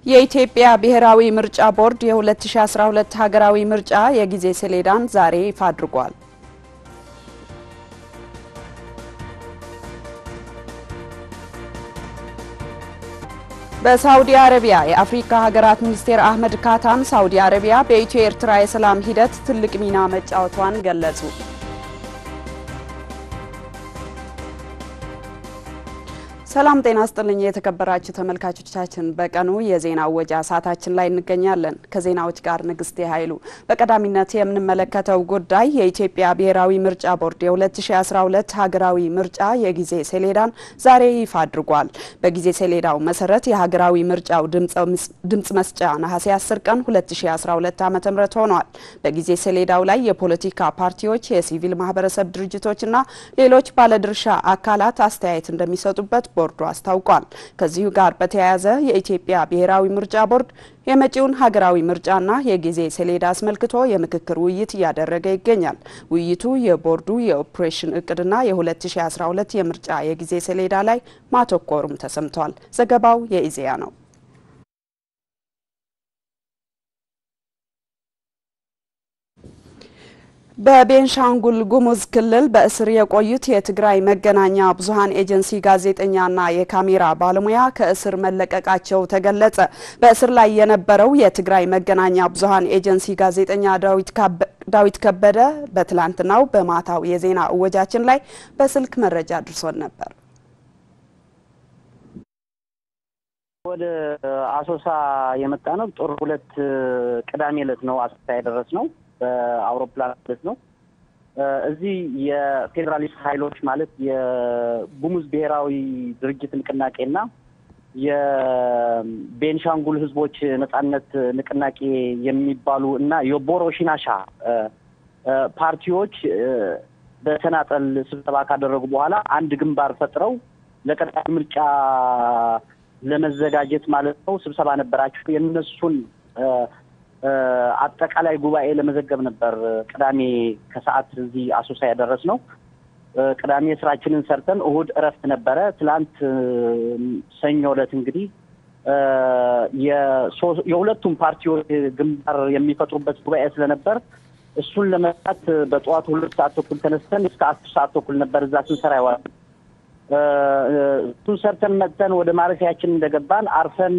የኢትዮጵያ ብሔራዊ ምርጫ ቦርድ የ2012 ሀገራዊ ምርጫ የጊዜ ሰሌዳን ዛሬ ይፋ አድርጓል። በሳውዲ አረቢያ የአፍሪካ ሀገራት ሚኒስቴር አህመድ ካታን ሳውዲ አረቢያ በኢትዮ ኤርትራ የሰላም ሂደት ትልቅ ሚና መጫወቷን ገለጹ። ሰላም ጤና ስጥልኝ የተከበራችሁ ተመልካቾቻችን፣ በቀኑ የዜና ወጃ ሰዓታችን ላይ እንገኛለን። ከዜናዎች ጋር ንግስቴ ኃይሉ። በቀዳሚነት የምንመለከተው ጉዳይ የኢትዮጵያ ብሔራዊ ምርጫ ቦርድ የ2012 ሀገራዊ ምርጫ የጊዜ ሰሌዳን ዛሬ ይፋ አድርጓል። በጊዜ ሰሌዳው መሰረት የሀገራዊ ምርጫው ድምጽ መስጫ ነሐሴ 10 ቀን 2012 ዓ ም ሆኗል። በጊዜ ሰሌዳው ላይ የፖለቲካ ፓርቲዎች፣ የሲቪል ማህበረሰብ ድርጅቶችና ሌሎች ባለድርሻ አካላት አስተያየት እንደሚሰጡበት ቦርዱ አስታውቋል። ከዚሁ ጋር በተያያዘ የኢትዮጵያ ብሔራዊ ምርጫ ቦርድ የመጪውን ሀገራዊ ምርጫና የጊዜ ሰሌዳ አስመልክቶ የምክክር ውይይት እያደረገ ይገኛል። ውይይቱ የቦርዱ የኦፕሬሽን እቅድና የ2012 የምርጫ የጊዜ ሰሌዳ ላይ ማተኮሩም ተሰምቷል። ዘገባው የኢዜአ ነው። በቤንሻንጉል ጉሙዝ ክልል በእስር የቆዩት የትግራይ መገናኛ ብዙኃን ኤጀንሲ ጋዜጠኛና የካሜራ ባለሙያ ከእስር መለቀቃቸው ተገለጸ። በእስር ላይ የነበረው የትግራይ መገናኛ ብዙኃን ኤጀንሲ ጋዜጠኛ ዳዊት ከበደ በትላንትናው በማታው የዜና እወጃችን ላይ በስልክ መረጃ አድርሶን ነበር። ወደ አሶሳ የመጣ ነው። ጥር ሁለት ቅዳሜ ዕለት ነው አሶሳ የደረስ ነው በአውሮፕላን ማለት ነው። እዚህ የፌዴራሊስት ኃይሎች ማለት የጉሙዝ ብሔራዊ ድርጅት ንቅናቄና የቤንሻንጉል ሕዝቦች ነጻነት ንቅናቄ የሚባሉ እና የቦሮ ሽናሻ ፓርቲዎች በተናጠል ስብሰባ ካደረጉ በኋላ አንድ ግንባር ፈጥረው ለቀጣይ ምርጫ ለመዘጋጀት ማለት ነው ስብሰባ ነበራቸው። የእነሱን አጠቃላይ ጉባኤ ለመዘገብ ነበር ቅዳሜ ከሰዓት እዚህ አሶሳ ያደረስ ነው። ቅዳሜ ስራችንን ሰርተን እሁድ እረፍት ነበረ። ትላንት ሰኞ ዕለት እንግዲህ የሁለቱም ፓርቲዎች ግንባር የሚፈጥሩበት ጉባኤ ስለነበር እሱን ለመስራት በጠዋቱ ሁለት ሰዓት ተኩል ተነስተን እስከ አስር ሰዓት ተኩል ነበር እዛ ስንሰራ ይዋል። እሱን ሰርተን መጥተን ወደ ማረፊያችን እንደገባን አርፈን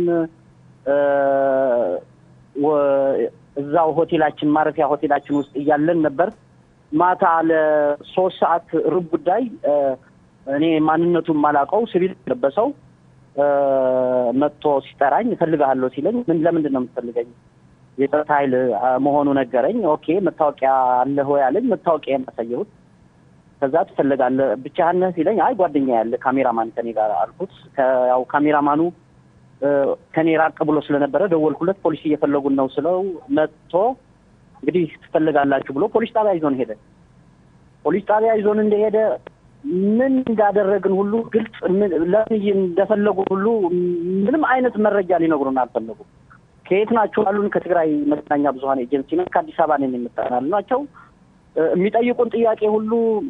እዛው ሆቴላችን ማረፊያ ሆቴላችን ውስጥ እያለን ነበር ማታ ለሶስት ሰዓት ሩብ ጉዳይ እኔ ማንነቱን ማላውቀው ሲቪል ለበሰው መጥቶ ሲጠራኝ እፈልግሃለሁ ሲለኝ ምን ለምንድን ነው የምትፈልገኝ? የጸጥታ ኃይል መሆኑ ነገረኝ። ኦኬ መታወቂያ አለህ ወይ አለኝ። መታወቂያ ያሳየሁት። ከዛ ትፈልጋለህ ብቻህን ነህ ሲለኝ አይ ጓደኛ ያለ ካሜራማን ከኔ ጋር አልኩት። ያው ካሜራማኑ ከኔ ራቅ ብሎ ስለነበረ ደወልኩለት። ፖሊስ እየፈለጉን ነው ስለው መጥቶ እንግዲህ ትፈልጋላችሁ ብሎ ፖሊስ ጣቢያ ይዞን ሄደ። ፖሊስ ጣቢያ ይዞን እንደሄደ ምን እንዳደረግን ሁሉ ግልጽ ለምን እንደፈለጉ ሁሉ ምንም አይነት መረጃ ሊነግሩን አልፈለጉም። ከየት ናቸው አሉን። ከትግራይ መገናኛ ብዙኃን ኤጀንሲ ነው፣ ከአዲስ አበባ ነን የምጠናል ናቸው። የሚጠይቁን ጥያቄ ሁሉ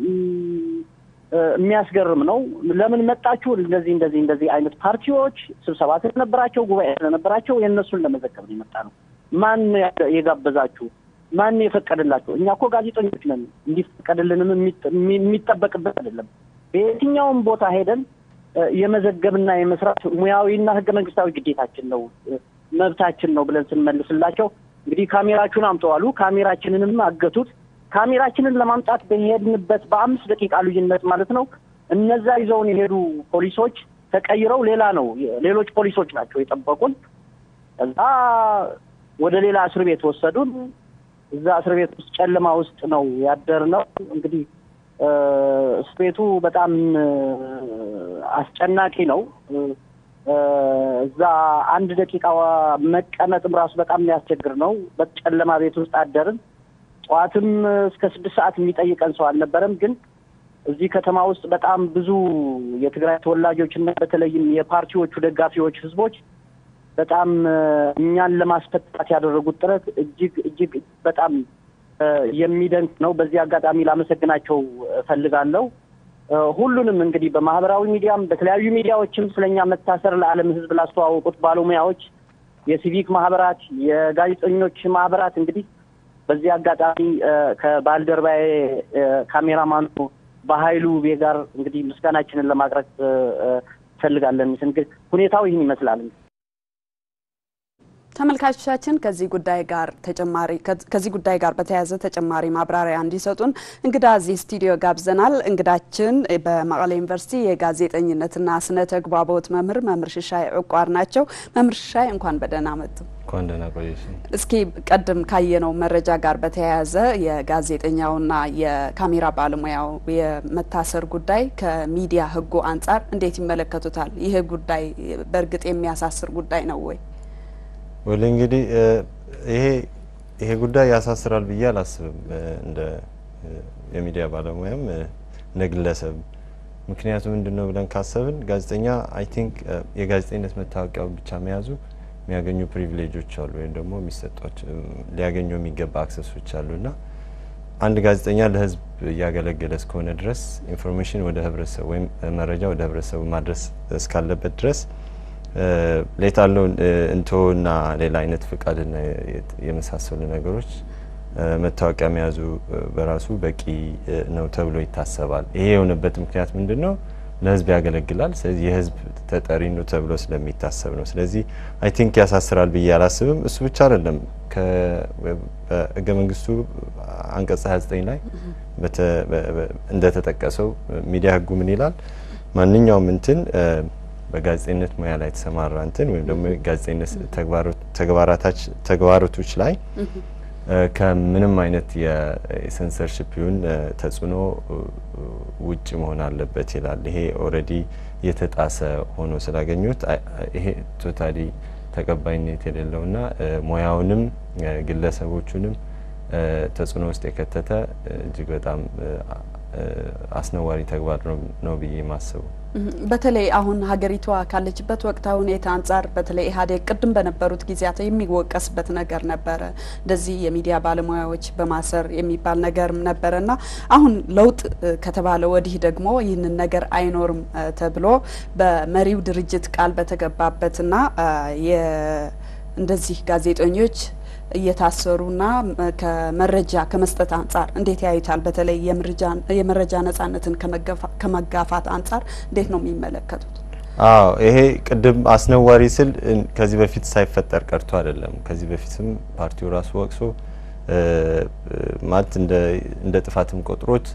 የሚያስገርም ነው። ለምን መጣችሁ? እንደዚህ እንደዚህ እንደዚህ አይነት ፓርቲዎች ስብሰባ ስለነበራቸው ጉባኤ ስለነበራቸው የእነሱን ለመዘገብ ነው የመጣ ነው። ማን የጋበዛችሁ? ማን የፈቀደላችሁ? እኛ እኮ ጋዜጠኞች ነን። እንዲፈቀድልንም የሚጠበቅበት አይደለም። በየትኛውም ቦታ ሄደን የመዘገብና የመስራት ሙያዊና ሕገ መንግስታዊ ግዴታችን ነው፣ መብታችን ነው ብለን ስንመልስላቸው እንግዲህ ካሜራችሁን አምጠዋሉ። ካሜራችንንም አገቱት። ካሜራችንን ለማምጣት በሄድንበት በአምስት ደቂቃ ልዩነት ማለት ነው እነዛ ይዘውን የሄዱ ፖሊሶች ተቀይረው ሌላ ነው ሌሎች ፖሊሶች ናቸው የጠበቁን። እዛ ወደ ሌላ እስር ቤት ወሰዱን። እዛ እስር ቤት ውስጥ ጨለማ ውስጥ ነው ያደርነው። እንግዲህ እስር ቤቱ በጣም አስጨናቂ ነው። እዛ አንድ ደቂቃ መቀመጥም ራሱ በጣም የሚያስቸግር ነው። በጨለማ ቤት ውስጥ አደርን። ጠዋትም እስከ ስድስት ሰዓት የሚጠይቀን ሰው አልነበረም። ግን እዚህ ከተማ ውስጥ በጣም ብዙ የትግራይ ተወላጆች እና በተለይም የፓርቲዎቹ ደጋፊዎች ህዝቦች በጣም እኛን ለማስፈታት ያደረጉት ጥረት እጅግ እጅግ በጣም የሚደንቅ ነው። በዚህ አጋጣሚ ላመሰግናቸው እፈልጋለሁ። ሁሉንም እንግዲህ በማህበራዊ ሚዲያም በተለያዩ ሚዲያዎችም ስለኛ መታሰር ለዓለም ህዝብ ላስተዋወቁት ባለሙያዎች የሲቪክ ማህበራት፣ የጋዜጠኞች ማህበራት እንግዲህ በዚህ አጋጣሚ ከባልደረባዬ ካሜራማኑ በሀይሉ ቤ ጋር እንግዲህ ምስጋናችንን ለማቅረብ እንፈልጋለን። ሁኔታው ይህን ይመስላል። ተመልካቾቻችን ከዚህ ጉዳይ ጋር ተጨማሪ ከዚህ ጉዳይ ጋር በተያያዘ ተጨማሪ ማብራሪያ እንዲሰጡን እንግዳ እዚህ ስቱዲዮ ጋብዘናል። እንግዳችን በመቀሌ ዩኒቨርሲቲ የጋዜጠኝነትና ስነ ተግባቦት መምህር መምህር ሽሻይ ዕቋር ናቸው። መምህር ሽሻይ እንኳን በደህና መጡ። እንኳን ደህና ቆየሽ። እስኪ ቀደም ካየነው መረጃ ጋር በተያያዘ የጋዜጠኛውና የካሜራ ባለሙያው የመታሰር ጉዳይ ከሚዲያ ሕጉ አንጻር እንዴት ይመለከቱታል? ይህ ጉዳይ በእርግጥ የሚያሳስር ጉዳይ ነው ወይ? ወል እንግዲህ ይሄ ይሄ ጉዳይ ያሳስራል ብዬ አላስብም፣ እንደ የሚዲያ ባለሙያም እንደ ግለሰብ። ምክንያቱ ምንድን ነው ብለን ካሰብን ጋዜጠኛ አይ ቲንክ የጋዜጠኝነት መታወቂያውን ብቻ መያዙ የሚያገኙ ፕሪቪሌጆች አሉ ወይም ደግሞ የሚሰጧቸው ሊያገኙ የሚገባ አክሰሶች አሉ እና አንድ ጋዜጠኛ ለህዝብ እያገለገለ እስከሆነ ድረስ ኢንፎርሜሽን ወደ ህብረተሰቡ ወይም መረጃ ወደ ህብረተሰቡ ማድረስ እስካለበት ድረስ ሌታለው እንቶና ሌላ አይነት ፍቃድና የመሳሰሉ ነገሮች መታወቂያ መያዙ በራሱ በቂ ነው ተብሎ ይታሰባል። ይሄ የሆነበት ምክንያት ምንድን ነው? ለህዝብ ያገለግላል። ስለዚህ የህዝብ ተጠሪ ነው ተብሎ ስለሚታሰብ ነው። ስለዚህ አይ ቲንክ ያሳስራል ብዬ አላስብም። እሱ ብቻ አይደለም። በህገ መንግስቱ አንቀጽ 29 ላይ እንደተጠቀሰው ሚዲያ ህጉ ምን ይላል? ማንኛውም እንትን በጋዜጠኝነት ሙያ ላይ የተሰማራ እንትን ወይም ደግሞ ጋዜጠኝነት ተግባራቶች ላይ ከምንም አይነት የሴንሰርሽፕ ይሁን ተጽዕኖ ውጭ መሆን አለበት ይላል። ይሄ ኦልሬዲ የተጣሰ ሆኖ ስላገኙት ይሄ ቶታሊ ተቀባይነት የሌለውና ሙያውንም ግለሰቦቹንም ተጽዕኖ ውስጥ የከተተ እጅግ በጣም አስነዋሪ ተግባር ነው ብዬ ማስበው። በተለይ አሁን ሀገሪቷ ካለችበት ወቅታዊ ሁኔታ አንጻር በተለይ ኢህአዴግ ቅድም በነበሩት ጊዜያት የሚወቀስበት ነገር ነበረ። እንደዚህ የሚዲያ ባለሙያዎች በማሰር የሚባል ነገርም ነበረና አሁን ለውጥ ከተባለ ወዲህ ደግሞ ይህንን ነገር አይኖርም ተብሎ በመሪው ድርጅት ቃል በተገባበትና እንደዚህ ጋዜጠኞች እየታሰሩና ከመረጃ ከመስጠት አንጻር እንዴት ያዩታል? በተለይ የመረጃ ነጻነትን ከመጋፋት አንጻር እንዴት ነው የሚመለከቱት? አዎ ይሄ ቅድም አስነዋሪ ስል ከዚህ በፊት ሳይፈጠር ቀርቶ አይደለም። ከዚህ በፊትም ፓርቲው ራሱ ወቅሶ ማለት እንደ ጥፋትም ቆጥሮት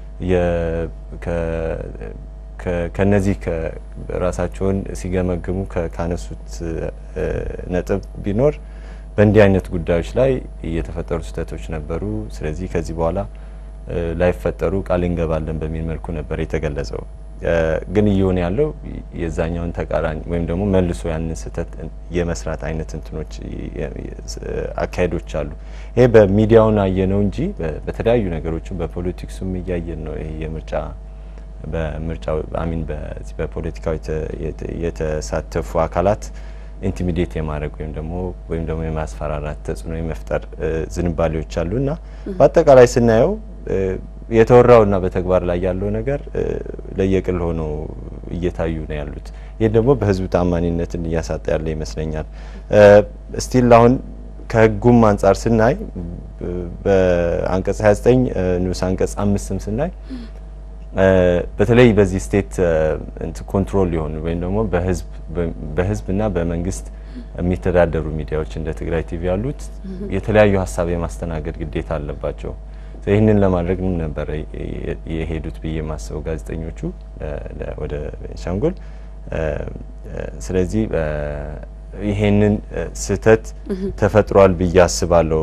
ከነዚህ ራሳቸውን ሲገመግሙ ካነሱት ነጥብ ቢኖር በእንዲህ አይነት ጉዳዮች ላይ የተፈጠሩ ስህተቶች ነበሩ። ስለዚህ ከዚህ በኋላ ላይፈጠሩ ቃል እንገባለን በሚል መልኩ ነበር የተገለጸው። ግን እየሆነ ያለው የዛኛውን ተቃራኒ ወይም ደግሞ መልሶ ያንን ስህተት የመስራት አይነት እንትኖች አካሄዶች አሉ። ይሄ በሚዲያውን አየነው እንጂ በተለያዩ ነገሮችም በፖለቲክሱም እያየን ነው። ይሄ የምርጫ በምርጫ አሚን በፖለቲካው የተሳተፉ አካላት ኢንቲሚዴት የማድረግ ወይም ደግሞ ወይም ደግሞ የማስፈራራት ተጽዕኖ የመፍጠር ዝንባሌዎች አሉ እና በአጠቃላይ ስናየው የተወራውና በተግባር ላይ ያለው ነገር ለየቅል ሆኖ እየታዩ ነው ያሉት። ይህ ደግሞ በህዝብ ታማኒነትን እያሳጣ ያለ ይመስለኛል። ስቲል አሁን ከህጉም አንጻር ስናይ በአንቀጽ 29 ንዑስ አንቀጽ አምስትም ስናይ በተለይ በዚህ ስቴት ኮንትሮል የሆኑ ወይም ደግሞ በህዝብና በመንግስት የሚተዳደሩ ሚዲያዎች እንደ ትግራይ ቲቪ ያሉት የተለያዩ ሀሳብ የማስተናገድ ግዴታ አለባቸው። ይህንን ለማድረግ ምን ነበረ የሄዱት ብዬ የማስበው ጋዜጠኞቹ ወደ ቤንሻንጉል። ስለዚህ ይሄንን ስህተት ተፈጥሯል ብዬ አስባለሁ።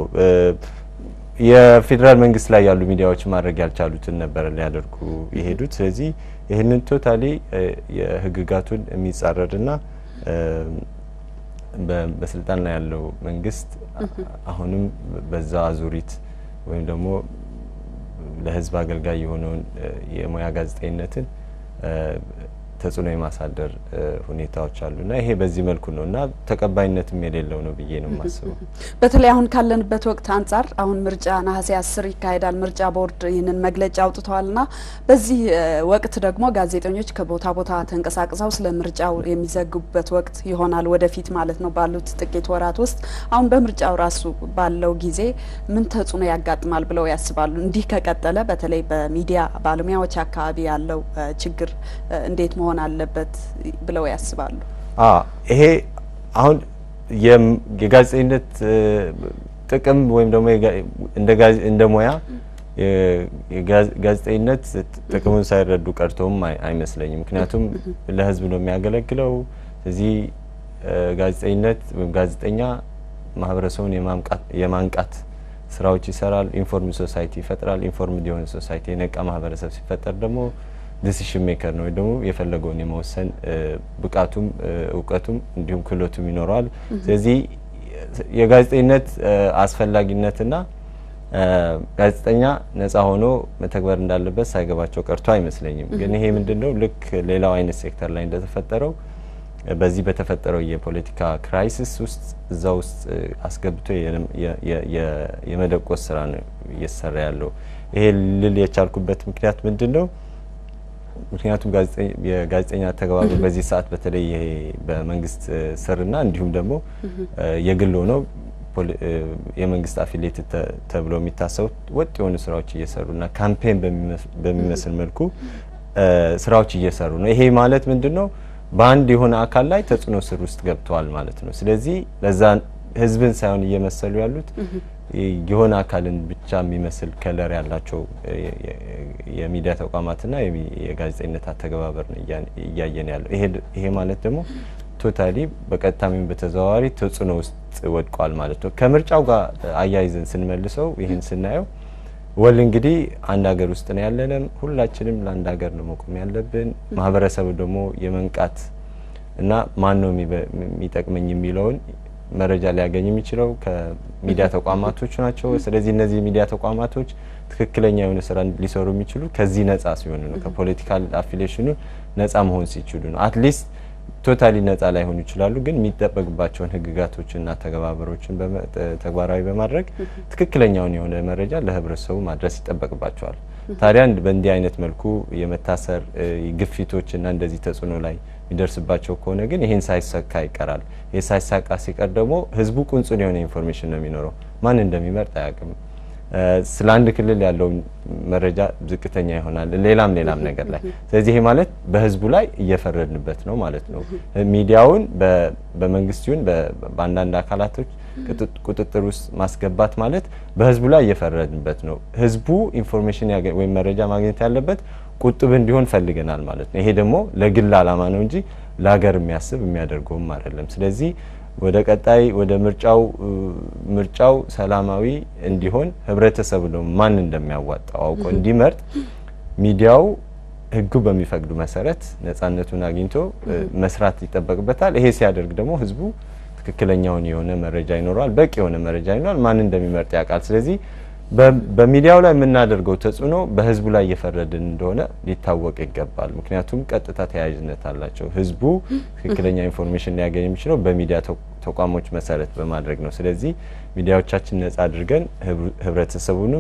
የፌዴራል መንግስት ላይ ያሉ ሚዲያዎች ማድረግ ያልቻሉትን ነበረ ሊያደርጉ የሄዱት። ስለዚህ ይህንን ቶታሊ የህግጋቱን የሚጻረርና በስልጣን ላይ ያለው መንግስት አሁንም በዛ አዙሪት ወይም ደግሞ ለህዝብ አገልጋይ የሆነውን የሙያ ጋዜጠኝነትን ተጽዕኖ የማሳደር ሁኔታዎች አሉና ይሄ በዚህ መልኩ ነው እና ተቀባይነትም የሌለው ነው ብዬ ነው የማስበው። በተለይ አሁን ካለንበት ወቅት አንጻር አሁን ምርጫ ነሐሴ አስር ይካሄዳል። ምርጫ ቦርድ ይህንን መግለጫ አውጥተዋልና በዚህ ወቅት ደግሞ ጋዜጠኞች ከቦታ ቦታ ተንቀሳቅሰው ስለ ምርጫው የሚዘግቡበት ወቅት ይሆናል ወደፊት ማለት ነው ባሉት ጥቂት ወራት ውስጥ። አሁን በምርጫው ራሱ ባለው ጊዜ ምን ተጽዕኖ ያጋጥማል ብለው ያስባሉ? እንዲህ ከቀጠለ በተለይ በሚዲያ ባለሙያዎች አካባቢ ያለው ችግር እንዴት መሆን አለበት ብለው ያስባሉ? ይሄ አሁን የጋዜጠኝነት ጥቅም ወይም ደግሞ እንደ ሙያ ጋዜጠኝነት ጥቅሙን ሳይረዱ ቀርተውም አይመስለኝም። ምክንያቱም ለሕዝብ ነው የሚያገለግለው። ስለዚህ ጋዜጠኝነት ወይም ጋዜጠኛ ማህበረሰቡን የማንቃት ስራዎች ይሰራል። ኢንፎርም ሶሳይቲ ይፈጥራል። ኢንፎርምድ የሆነ ሶሳይቲ የነቃ ማህበረሰብ ሲፈጠር ደግሞ ዲሲሽን ሜከር ነው ወይ ደግሞ የፈለገውን የመወሰን ብቃቱም እውቀቱም እንዲሁም ክህሎቱም ይኖረዋል። ስለዚህ የጋዜጠኝነት አስፈላጊነትና ጋዜጠኛ ነጻ ሆኖ መተግበር እንዳለበት ሳይገባቸው ቀርቶ አይመስለኝም። ግን ይሄ ምንድን ነው ልክ ሌላው አይነት ሴክተር ላይ እንደተፈጠረው በዚህ በተፈጠረው የፖለቲካ ክራይሲስ ውስጥ እዛ ውስጥ አስገብቶ የመደቆስ ስራ ነው እየተሰራ ያለው። ይሄ ልል የቻልኩበት ምክንያት ምንድን ነው? ምክንያቱም የጋዜጠኛ ተግባሩ በዚህ ሰዓት በተለይ ይሄ በመንግስት ስርና እንዲሁም ደግሞ የግል ሆነው የመንግስት አፊሌት ተብለው የሚታሰቡት ወጥ የሆኑ ስራዎች እየሰሩና ካምፔን በሚመስል መልኩ ስራዎች እየሰሩ ነው። ይሄ ማለት ምንድን ነው? በአንድ የሆነ አካል ላይ ተጽዕኖ ስር ውስጥ ገብተዋል ማለት ነው። ስለዚህ ለዛ ህዝብን ሳይሆን እየመሰሉ ያሉት የሆነ አካልን ብቻ የሚመስል ከለር ያላቸው የሚዲያ ተቋማትና የጋዜጠኝነት አተገባበር ነው እያየን ያለው። ይሄ ማለት ደግሞ ቶታሊ በቀጥታም በተዘዋዋሪ ተጽዕኖ ውስጥ ወድቋል ማለት ነው። ከምርጫው ጋር አያይዘን ስንመልሰው ይህን ስናየው ወል እንግዲህ አንድ ሀገር ውስጥ ነው ያለንም። ሁላችንም ለአንድ ሀገር ነው መቆም ያለብን። ማህበረሰቡ ደግሞ የመንቃት እና ማን ነው የሚጠቅመኝ የሚለውን መረጃ ሊያገኝ የሚችለው ከሚዲያ ተቋማቶች ናቸው። ስለዚህ እነዚህ የሚዲያ ተቋማቶች ትክክለኛ የሆነ ስራ ሊሰሩ የሚችሉ ከዚህ ነጻ ሲሆኑ ነው። ከፖለቲካል አፊሌሽኑ ነጻ መሆን ሲችሉ ነው። አትሊስት ቶታሊ ነጻ ላይሆኑ ይችላሉ፣ ግን የሚጠበቅባቸውን ህግጋቶችና ተገባበሮችን ተግባራዊ በማድረግ ትክክለኛውን የሆነ መረጃ ለህብረተሰቡ ማድረስ ይጠበቅባቸዋል። ታዲያ በእንዲህ አይነት መልኩ የመታሰር ግፊቶችና እንደዚህ ተጽዕኖ ላይ የሚደርስባቸው ከሆነ ግን ይህን ሳይሳካ ይቀራል። ይህ ሳይሳካ ሲቀር ደግሞ ህዝቡ ቁንጽን የሆነ ኢንፎርሜሽን ነው የሚኖረው። ማን እንደሚመርጥ አያውቅም። ስለ አንድ ክልል ያለው መረጃ ዝቅተኛ ይሆናል። ሌላም ሌላም ነገር ላይ ስለዚህ ይሄ ማለት በህዝቡ ላይ እየፈረድንበት ነው ማለት ነው። ሚዲያውን በመንግስት ይሁን በአንዳንድ አካላቶች ቁጥጥር ውስጥ ማስገባት ማለት በህዝቡ ላይ እየፈረድንበት ነው። ህዝቡ ኢንፎርሜሽን ወይም መረጃ ማግኘት ያለበት ቁጥብ እንዲሆን ፈልገናል ማለት ነው። ይሄ ደግሞ ለግል አላማ ነው እንጂ ለሀገር የሚያስብ የሚያደርገውም አይደለም። ስለዚህ ወደ ቀጣይ ወደ ምርጫው ምርጫው ሰላማዊ እንዲሆን ህብረተሰቡ ደግሞ ማን እንደሚያዋጣው አውቆ እንዲመርጥ ሚዲያው ህጉ በሚፈቅዱ መሰረት ነጻነቱን አግኝቶ መስራት ይጠበቅበታል። ይሄ ሲያደርግ ደግሞ ህዝቡ ትክክለኛውን የሆነ መረጃ ይኖረዋል፣ በቂ የሆነ መረጃ ይኖራል፣ ማን እንደሚመርጥ ያውቃል። ስለዚህ በሚዲያው ላይ የምናደርገው ተጽዕኖ በህዝቡ ላይ እየፈረድን እንደሆነ ሊታወቅ ይገባል። ምክንያቱም ቀጥታ ተያያዥነት አላቸው። ህዝቡ ትክክለኛ ኢንፎርሜሽን ሊያገኝ የሚችለው በሚዲያ ተቋሞች መሰረት በማድረግ ነው። ስለዚህ ሚዲያዎቻችን ነጻ አድርገን ህብረተሰቡንም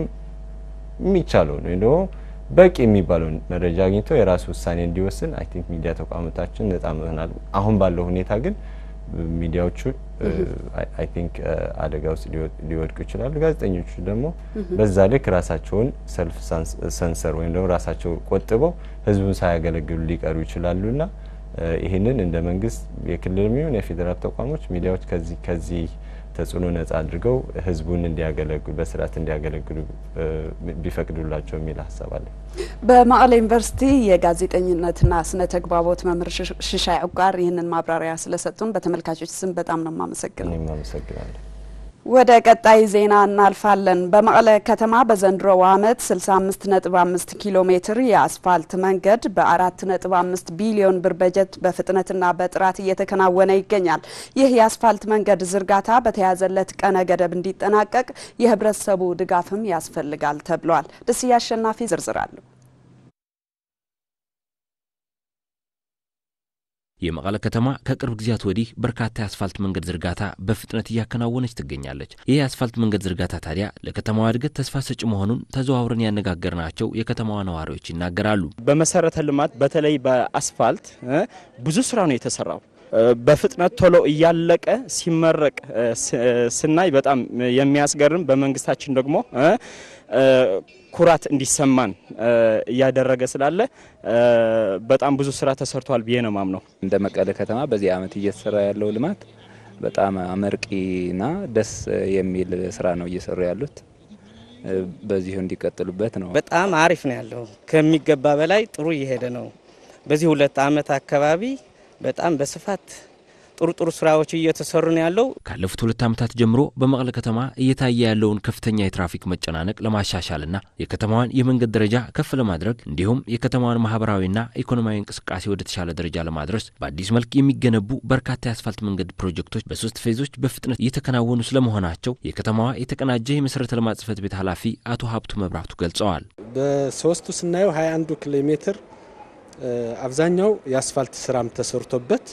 የሚቻለውን ወይም ደግሞ በቂ የሚባለውን መረጃ አግኝቶ የራሱ ውሳኔ እንዲወስን አይ ቲንክ ሚዲያ ተቋሞታችን ነጻ መሆናል። አሁን ባለው ሁኔታ ግን ሚዲያዎቹ አይ ቲንክ አደጋ ውስጥ ሊወድቁ ይችላሉ። ጋዜጠኞቹ ደግሞ በዛ ልክ ራሳቸውን ሰልፍ ሰንሰር ወይም ደግሞ ራሳቸው ቆጥበው ህዝቡን ሳያገለግሉ ሊቀሩ ይችላሉና ይህንን እንደ መንግስት የክልል የሚሆን የፌዴራል ተቋሞች ሚዲያዎች ከዚህ ከዚህ ተጽዕኖ ነጻ አድርገው ህዝቡን እንዲያገለግሉ በስርዓት እንዲያገለግሉ ቢፈቅዱላቸው የሚል ሀሳብ አለ። በመቀሌ ዩኒቨርሲቲ የጋዜጠኝነትና ስነ ተግባቦት መምህር ሽሻይ ዑቃር ይህንን ማብራሪያ ስለሰጡን በተመልካቾች ስም በጣም ነው የማመሰግነው። እኔም አመሰግናለሁ። ወደ ቀጣይ ዜና እናልፋለን። በመቀለ ከተማ በዘንድሮው ዓመት 65.5 ኪሎ ሜትር የአስፋልት መንገድ በ4.5 ቢሊዮን ብር በጀት በፍጥነትና በጥራት እየተከናወነ ይገኛል። ይህ የአስፋልት መንገድ ዝርጋታ በተያዘለት ቀነ ገደብ እንዲጠናቀቅ የህብረተሰቡ ድጋፍም ያስፈልጋል ተብሏል። ደስዬ አሸናፊ ዝርዝር አለው። የመቀለ ከተማ ከቅርብ ጊዜያት ወዲህ በርካታ የአስፋልት መንገድ ዝርጋታ በፍጥነት እያከናወነች ትገኛለች። ይህ የአስፋልት መንገድ ዝርጋታ ታዲያ ለከተማዋ እድገት ተስፋ ሰጪ መሆኑን ተዘዋውረን ያነጋገርናቸው የከተማዋ ነዋሪዎች ይናገራሉ። በመሰረተ ልማት በተለይ በአስፋልት ብዙ ስራ ነው የተሰራው። በፍጥነት ቶሎ እያለቀ ሲመረቅ ስናይ በጣም የሚያስገርም በመንግስታችን ደግሞ ኩራት እንዲሰማን እያደረገ ስላለ በጣም ብዙ ስራ ተሰርቷል ብዬ ነው ማምነው። እንደ መቀለ ከተማ በዚህ ዓመት እየተሰራ ያለው ልማት በጣም አመርቂና ደስ የሚል ስራ ነው እየሰሩ ያሉት። በዚሁ እንዲቀጥሉበት ነው። በጣም አሪፍ ነው ያለው። ከሚገባ በላይ ጥሩ እየሄደ ነው። በዚህ ሁለት ዓመት አካባቢ በጣም በስፋት ጥሩ ጥሩ ስራዎች እየተሰሩ ነው ያለው። ካለፉት ሁለት ዓመታት ጀምሮ በመቀለ ከተማ እየታየ ያለውን ከፍተኛ የትራፊክ መጨናነቅ ለማሻሻልና የከተማዋን የመንገድ ደረጃ ከፍ ለማድረግ እንዲሁም የከተማዋን ማህበራዊና ኢኮኖሚያዊ እንቅስቃሴ ወደ ተሻለ ደረጃ ለማድረስ በአዲስ መልክ የሚገነቡ በርካታ የአስፋልት መንገድ ፕሮጀክቶች በሶስት ፌዞች በፍጥነት እየተከናወኑ ስለመሆናቸው የከተማዋ የተቀናጀ የመሰረተ ልማት ጽሕፈት ቤት ኃላፊ አቶ ሀብቱ መብራቱ ገልጸዋል። በሶስቱ ስናየው 21 ኪሎ ሜትር አብዛኛው የአስፋልት ስራም ተሰርቶበት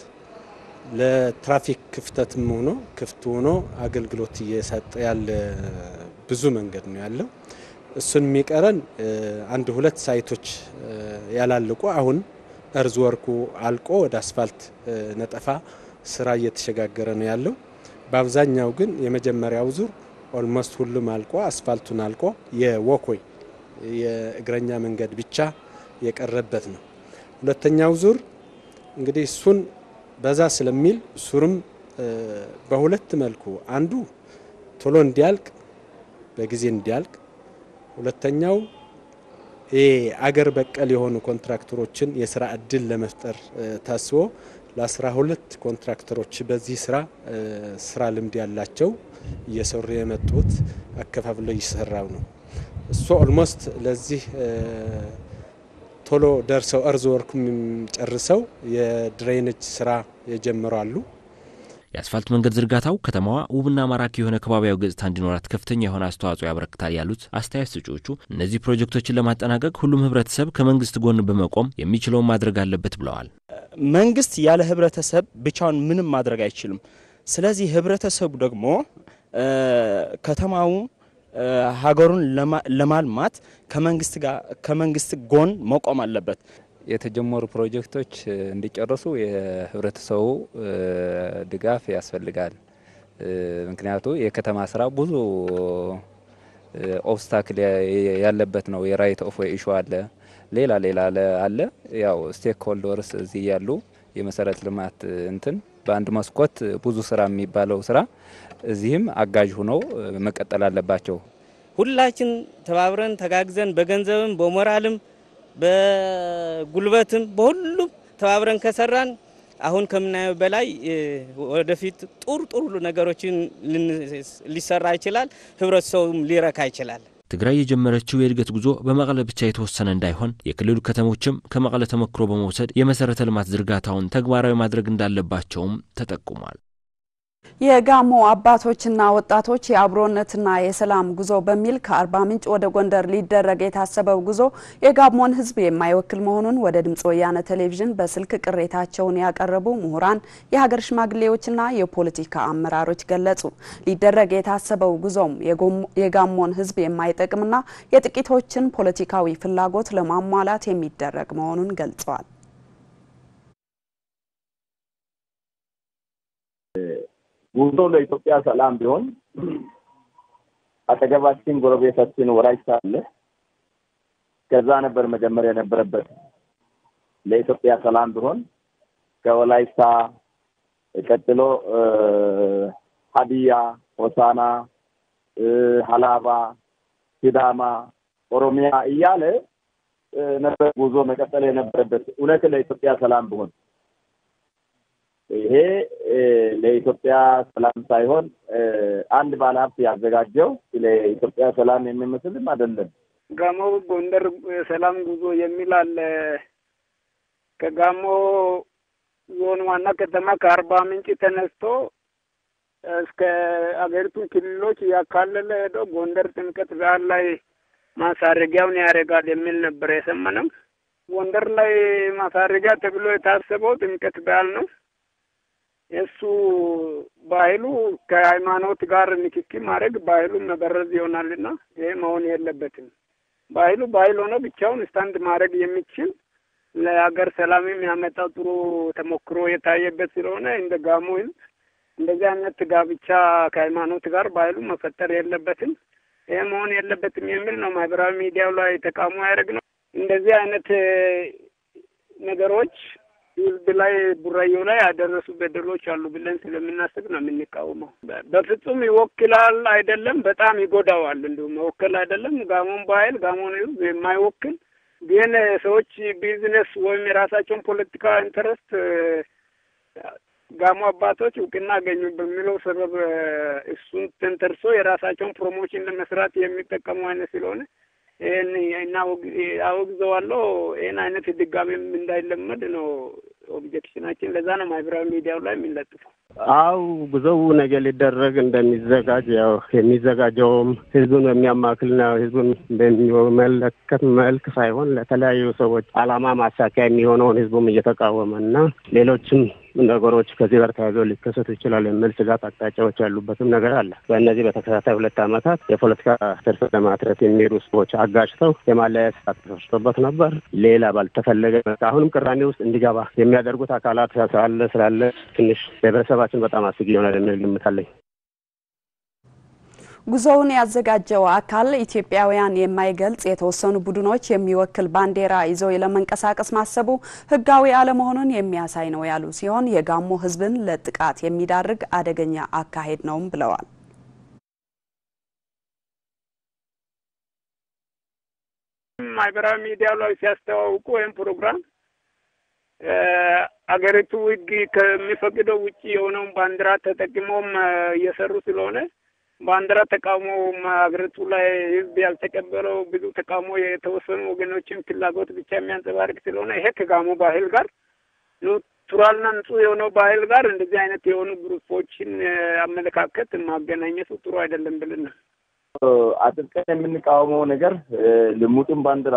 ለትራፊክ ክፍተትም ሆኖ ክፍት ሆኖ አገልግሎት እየሰጠ ያለ ብዙ መንገድ ነው ያለው። እሱን የሚቀረን አንድ ሁለት ሳይቶች ያላለቁ አሁን እርዝ ወርኩ አልቆ ወደ አስፋልት ነጠፋ ስራ እየተሸጋገረ ነው ያለው። በአብዛኛው ግን የመጀመሪያው ዙር ኦልሞስት ሁሉም አልቆ አስፋልቱን አልቆ የወኮይ የእግረኛ መንገድ ብቻ የቀረበት ነው። ሁለተኛው ዙር እንግዲህ እሱን በዛ ስለሚል ሱርም በሁለት መልኩ አንዱ ቶሎ እንዲያልቅ በጊዜ እንዲያልቅ፣ ሁለተኛው ይሄ አገር በቀል የሆኑ ኮንትራክተሮችን የስራ እድል ለመፍጠር ታስቦ ለአስራ ሁለት ኮንትራክተሮች በዚህ ስራ ስራ ልምድ ያላቸው እየሰሩ የመጡት አከፋፍለው እየሰራው ነው። እሱ ኦልሞስት ለዚህ ቶሎ ደርሰው እርዝ ወርኩም ጨርሰው የድሬኔጅ ስራ የጀመሩ አሉ። የአስፋልት መንገድ ዝርጋታው ከተማዋ ውብና ማራኪ የሆነ ከባቢያዊ ገጽታ እንዲኖራት ከፍተኛ የሆነ አስተዋጽኦ ያበረክታል ያሉት አስተያየት ሰጪዎቹ እነዚህ ፕሮጀክቶችን ለማጠናቀቅ ሁሉም ህብረተሰብ ከመንግስት ጎን በመቆም የሚችለውን ማድረግ አለበት ብለዋል። መንግስት ያለ ህብረተሰብ ብቻውን ምንም ማድረግ አይችልም። ስለዚህ ህብረተሰቡ ደግሞ ከተማው ሀገሩን ለማልማት ከመንግስት ጋር ከመንግስት ጎን መቆም አለበት። የተጀመሩ ፕሮጀክቶች እንዲጨርሱ የህብረተሰቡ ድጋፍ ያስፈልጋል። ምክንያቱ የከተማ ስራ ብዙ ኦብስታክል ያለበት ነው። የራይት ኦፍ ዌይ ኢሹ አለ፣ ሌላ ሌላ አለ። ያው ስቴክ ሆልደርስ እዚህ ያሉ የመሰረተ ልማት እንትን በአንድ መስኮት ብዙ ስራ የሚባለው ስራ እዚህም አጋዥ ሆነው መቀጠል አለባቸው። ሁላችን ተባብረን ተጋግዘን በገንዘብም በሞራልም በጉልበትም በሁሉም ተባብረን ከሰራን አሁን ከምናየው በላይ ወደፊት ጥሩ ጥሩ ነገሮችን ሊሰራ ይችላል። ህብረተሰቡም ሊረካ ይችላል። ትግራይ የጀመረችው የእድገት ጉዞ በመቀለ ብቻ የተወሰነ እንዳይሆን የክልሉ ከተሞችም ከመቀለ ተሞክሮ በመውሰድ የመሰረተ ልማት ዝርጋታውን ተግባራዊ ማድረግ እንዳለባቸውም ተጠቁሟል። የጋሞ አባቶችና ወጣቶች የአብሮነትና የሰላም ጉዞ በሚል ከአርባ ምንጭ ወደ ጎንደር ሊደረግ የታሰበው ጉዞ የጋሞን ሕዝብ የማይወክል መሆኑን ወደ ድምፅ ወያነ ቴሌቪዥን በስልክ ቅሬታቸውን ያቀረቡ ምሁራን፣ የሀገር ሽማግሌዎችና የፖለቲካ አመራሮች ገለጹ። ሊደረግ የታሰበው ጉዞም የጋሞን ሕዝብ የማይጠቅምና የጥቂቶችን ፖለቲካዊ ፍላጎት ለማሟላት የሚደረግ መሆኑን ገልጸዋል። ጉዞ ለኢትዮጵያ ሰላም ቢሆን አጠገባችን ጎረቤታችን ወላይታ አለ። ከዛ ነበር መጀመር የነበረበት። ለኢትዮጵያ ሰላም ቢሆን ከወላይታ ቀጥሎ ሀዲያ፣ ሆሳና፣ ሀላባ፣ ሲዳማ፣ ኦሮሚያ እያለ ነበር ጉዞ መቀጠል የነበረበት እውነት ለኢትዮጵያ ሰላም ቢሆን ይሄ ለኢትዮጵያ ሰላም ሳይሆን አንድ ባለሀብት ያዘጋጀው ለኢትዮጵያ ሰላም የሚመስልም አይደለም። ጋሞ ጎንደር ሰላም ጉዞ የሚል አለ። ከጋሞ ዞን ዋና ከተማ ከአርባ ምንጭ ተነስቶ እስከ አገሪቱን ክልሎች እያካለለ ሄዶ ጎንደር ጥምቀት በዓል ላይ ማሳረጊያውን ያደርጋል የሚል ነበር የሰማነው። ጎንደር ላይ ማሳረጊያ ተብሎ የታሰበው ጥምቀት በዓል ነው። የእሱ ባህሉ ከሃይማኖት ጋር ንክኪ ማድረግ ባህሉን መበረዝ ይሆናልና ይሄ መሆን የለበትም። ባህሉ ባህል ሆኖ ብቻውን ስታንድ ማድረግ የሚችል ለሀገር ሰላም የሚያመጣው ጥሩ ተሞክሮ የታየበት ስለሆነ እንደ ጋሞ ሕዝብ እንደዚህ አይነት ጋብቻ ከሃይማኖት ጋር ባህሉ መፈጠር የለበትም። ይሄ መሆን የለበትም የሚል ነው ማህበራዊ ሚዲያው ላይ ተቃውሞ ያደርግ ነው። እንደዚህ አይነት ነገሮች ህዝብ ላይ ቡራዮ ላይ ያደረሱ በደሎች አሉ ብለን ስለምናስብ ነው የምንቃወመው። በፍጹም ይወክላል አይደለም፣ በጣም ይጎዳዋል። እንዲሁም መወከል አይደለም ጋሞን ባህል ጋሞን ህዝብ የማይወክል ግን ሰዎች ቢዝነስ ወይም የራሳቸውን ፖለቲካ ኢንተረስት ጋሞ አባቶች እውቅና አገኙ በሚለው ሰበብ እሱን ተንተርሶ የራሳቸውን ፕሮሞሽን ለመስራት የሚጠቀሙ አይነት ስለሆነ ይህን አወግዘዋለሁ። ይህን አይነት ድጋሜም እንዳይለመድ ነው ኦብጀክሽናችን። ለዛ ነው ማህበራዊ ሚዲያው ላይ የሚለጥፈው። አው ብዙው ነገር ሊደረግ እንደሚዘጋጅ ያው የሚዘጋጀውም ህዝቡን በሚያማክልና ህዝቡን በሚመለከት መልክ ሳይሆን ለተለያዩ ሰዎች አላማ ማሳኪያ የሚሆነውን ህዝቡም እየተቃወመ እና ሌሎችም ነገሮች ከዚህ ጋር ተያይዘው ሊከሰቱ ይችላል የሚል ስጋት አቅጣጫዎች ያሉበትም ነገር አለ። በእነዚህ በተከታታይ ሁለት ዓመታት የፖለቲካ ትርፍ ለማትረፍ የሚሄዱ ሰዎች አጋጭተው የማለያየት ስራ ተሰርቶበት ነበር። ሌላ ባልተፈለገ አሁንም ቅራኔ ውስጥ እንዲገባ የሚያደርጉት አካላት ስላለ ስላለ ትንሽ ለህብረተሰባችን በጣም አስጊ ይሆናል የሚል ግምት አለኝ። ጉዞውን ያዘጋጀው አካል ኢትዮጵያውያን የማይገልጽ የተወሰኑ ቡድኖች የሚወክል ባንዲራ ይዘው ለመንቀሳቀስ ማሰቡ ሕጋዊ አለመሆኑን የሚያሳይ ነው ያሉ ሲሆን የጋሞ ሕዝብን ለጥቃት የሚዳርግ አደገኛ አካሄድ ነውም ብለዋል። ማህበራዊ ሚዲያው ላይ ሲያስተዋውቁ ወይም ፕሮግራም አገሪቱ ሕግ ከሚፈቅደው ውጭ የሆነውን ባንዲራ ተጠቅሞም እየሰሩ ስለሆነ ባንዲራ ተቃውሞ ሀገሪቱ ላይ ህዝብ ያልተቀበለው ብዙ ተቃውሞ የተወሰኑ ወገኖችን ፍላጎት ብቻ የሚያንጸባርቅ ስለሆነ ይሄ ከጋሞ ባህል ጋር ቱራልና ንጹህ የሆነው ባህል ጋር እንደዚህ አይነት የሆኑ ግሩፖችን አመለካከት ማገናኘቱ ጥሩ አይደለም ብልን ነው አጥብቀን የምንቃወመው ነገር ልሙጥን ባንዲራ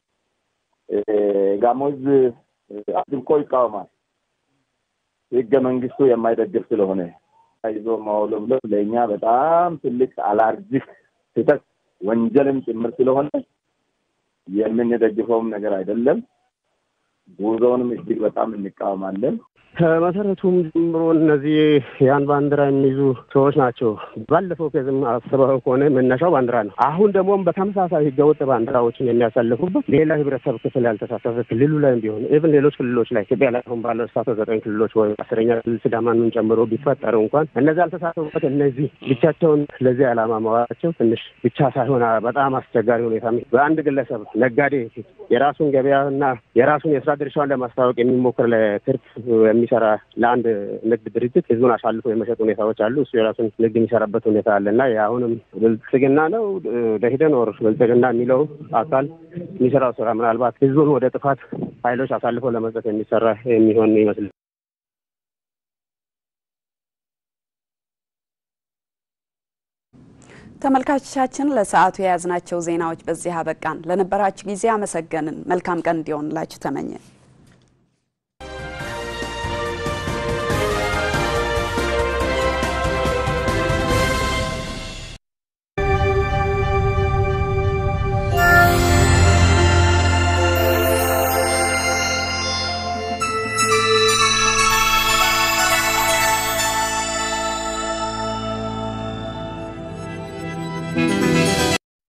ጋሞ ህዝብ አጥብቆ ይቃወማል። ህገ መንግስቱ የማይደግፍ ስለሆነ ይዞ ማውለብለብ ለእኛ በጣም ትልቅ አላርጂክ ስህተት ወንጀልም ጭምር ስለሆነ የምንደግፈውም ነገር አይደለም። ጉዞውንም እጅግ በጣም እንቃወማለን። ከመሰረቱም ጀምሮ እነዚህ ያን ባንዲራ የሚይዙ ሰዎች ናቸው። ባለፈው ከዝም አስበው ከሆነ መነሻው ባንዲራ ነው። አሁን ደግሞ በተመሳሳይ ህገወጥ ባንዲራዎችን የሚያሳልፉበት ሌላ ህብረተሰብ ክፍል ያልተሳተፈ ክልሉ ላይ ቢሆን ኢቭን ሌሎች ክልሎች ላይ ኢትዮጵያ ላይ አሁን ባለው ተሳተፍ ዘጠኝ ክልሎች ወይ አስረኛ ክልል ሲዳማንን ጨምሮ ቢፈጠሩ እንኳን እነዚህ ያልተሳተፉበት እነዚህ ብቻቸውን ለዚህ ዓላማ መዋላቸው ትንሽ ብቻ ሳይሆን በጣም አስቸጋሪ ሁኔታ በአንድ ግለሰብ ነጋዴ የራሱን ገበያና የራሱን የስራ ድርሻውን ለማስታወቅ የሚሞክር ለትርፍ የሚሰራ ለአንድ ንግድ ድርጅት ህዝቡን አሳልፎ የመሸጥ ሁኔታዎች አሉ። እሱ የራሱን ንግድ የሚሰራበት ሁኔታ አለ እና አሁንም ብልጽግና ነው ደሂደን ወር ብልጽግና የሚለው አካል የሚሰራው ስራ ምናልባት ህዝቡን ወደ ጥፋት ኃይሎች አሳልፎ ለመስጠት የሚሰራ የሚሆን ይመስል ተመልካቾቻችን ለሰዓቱ የያዝናቸው ዜናዎች በዚህ አበቃን። ለነበራችሁ ጊዜ አመሰገንን። መልካም ቀን እንዲሆንላችሁ ተመኘን።